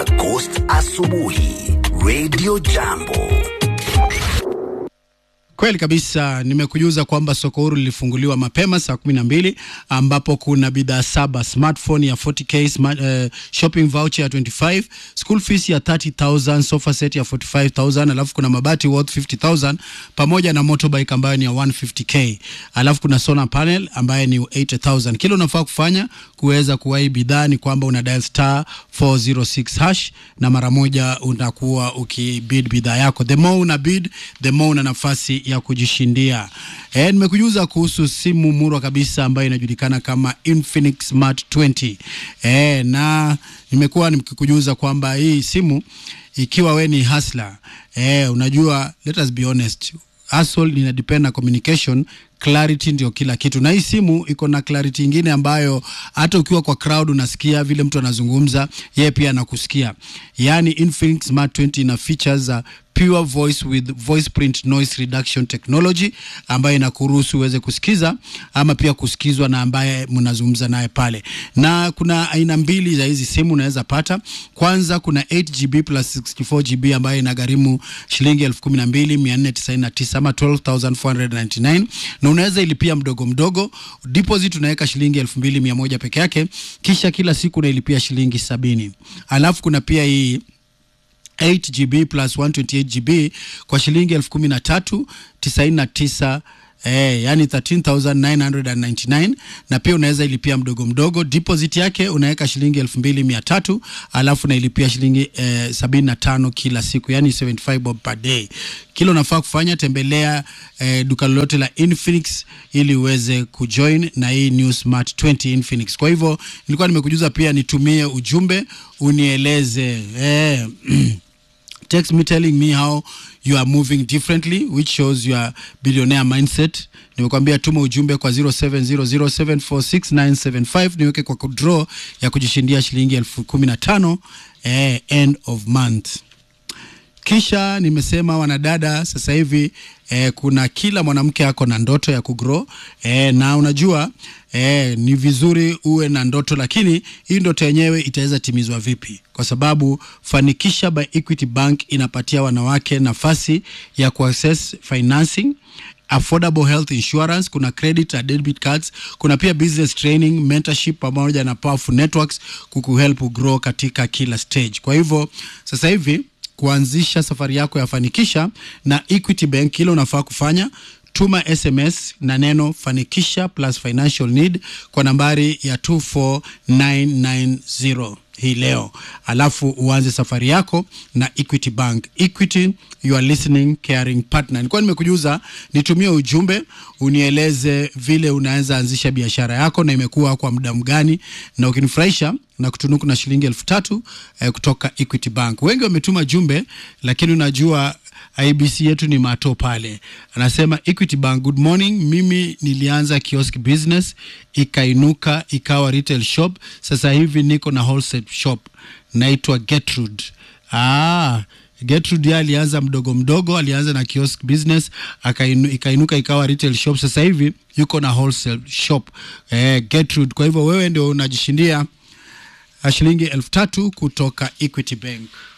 na Ghost Asubuhi Radio Jambo. Kweli kabisa, nimekujuza kwamba soko huru lilifunguliwa mapema saa kumi na mbili ambapo kuna bidhaa saba: smartphone ya 40k, smart, uh, shopping voucher ya 25, school fees ya 30000, sofa set ya 45000, alafu kuna mabati worth 50000 pamoja na motorbike ambayo ni ya 150k, alafu kuna solar panel ambayo ni 80000. Kile unafaa kufanya kuweza kuwahi bidhaa ni kwamba una dial star 406 hash na mara moja unakuwa ukibid bidhaa yako. The more una bid, the more una nafasi ya kujishindia. E, nimekujuza kuhusu simu murwa kabisa ambayo inajulikana kama Infinix Smart 20. E, na nimekuwa nikikujuza kwamba hii simu ikiwa we ni hustler, e, unajua let us be honest hustle ina depend na communication clarity ndio kila kitu, na hii simu iko na clarity ingine ambayo hata ukiwa kwa crowd unasikia vile mtu anazungumza, yeye pia anakusikia. Yani Infinix Smart 20 ina features za pure voice with voice print noise reduction technology ambayo inakuruhusu uweze kusikiza ama pia kusikizwa na ambaye mnazungumza naye pale. Na kuna aina mbili za hizi simu unaweza pata. Kwanza kuna 8GB plus 64GB ambayo inagharimu shilingi 12499 ama 12499 na unaweza ilipia mdogo mdogo. Deposit unaweka shilingi 2100 peke yake, kisha kila siku unailipia shilingi sabini. Alafu kuna pia hii 8GB plus 128GB kwa shilingi elfu kumi na tatu tisaini na tisa Eh, yani 13999 na pia unaweza ilipia mdogo mdogo. Deposit yake unaweka shilingi elfu mbili mia tatu alafu unailipia shilingi eh, sabini na tano kila siku, yani 75 bob per day. Kila unafaa kufanya tembelea eh, duka lolote la Infinix ili uweze kujoin na hii new smart 20 Infinix. Kwa hivyo nilikuwa nimekujuza pia nitumie ujumbe unieleze eh, text me telling me how you are moving differently which shows your billionaire mindset nimekwambia tuma ujumbe kwa 0700746975 niweke kwa draw ya kujishindia shilingi elfu kumi na tano eh, end of month kisha nimesema wanadada sasa hivi eh, kuna kila mwanamke ako na ndoto ya kugrow eh, na unajua eh, ni vizuri uwe na ndoto lakini hii ndoto yenyewe itaweza timizwa vipi kwa sababu fanikisha by equity bank inapatia wanawake nafasi ya kuaccess financing affordable health insurance kuna credit na debit cards kuna pia business training mentorship pamoja na powerful networks kukuhelp grow katika kila stage kwa hivyo sasa hivi kuanzisha safari yako ya fanikisha na Equity Bank, kile unafaa kufanya tuma SMS na neno fanikisha plus financial need kwa nambari ya 24990 hii leo, alafu uanze safari yako na Equity Bank. Equity, you are listening caring partner. Nilikuwa nimekujuza nitumie ujumbe unieleze vile unaweza anzisha biashara yako na imekuwa kwa muda mgani, na ukinifurahisha na kutunuku na shilingi elfu tatu eh, kutoka Equity Bank. Wengi wametuma jumbe, lakini unajua IBC yetu ni mato pale. Anasema Equity Bank, good morning. Mimi nilianza kiosk business ikainuka ikawa retail shop, sasa hivi niko na wholesale shop naitwa Gertrude. Ah, Gertrude yeye alianza mdogo mdogo, alianza na kiosk business akainu, ikainuka ikawa retail shop, sasa hivi yuko na wholesale shop eh, Gertrude. Kwa hivyo wewe ndio unajishindia shilingi elfu tatu kutoka Equity Bank.